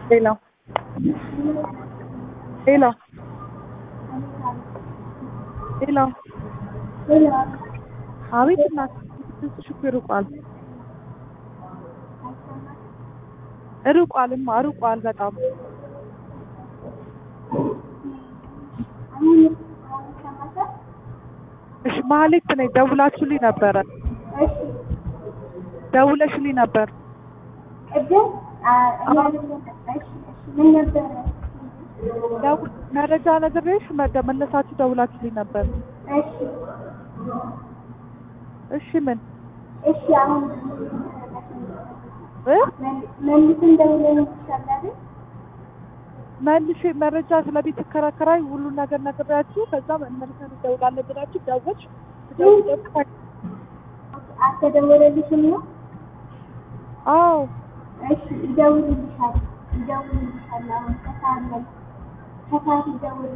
ሌላው ሌላው ሌላው አቤት እናት ድምፅሽ እኮ ይርቋል ርቋልማ ርቋል በጣም እሺ ማህሌት ነኝ ደውላችሁልኝ ነበረ ደውለሽልኝ ነበር ደው- መረጃ ነግሬሽ መደ- መለሳችሁ ደውላችሁልኝ ነበር እሺ ምን እሺ አሁን እ መልስን ደውለን ይቻላል መልሼ መረጃ ስለ ቤት ተከራከራይ ሁሉን ነገር ነግሬያችሁ ከዛ መልሰን እንደውላለን ብላችሁ ደወልሽ ትደውል አልተደወለልሽም ነው አዎ እሺ ይደውልልሻል ይደውልልሻል አሁን ከሰዓት ላይ ከሰዓት ይደውል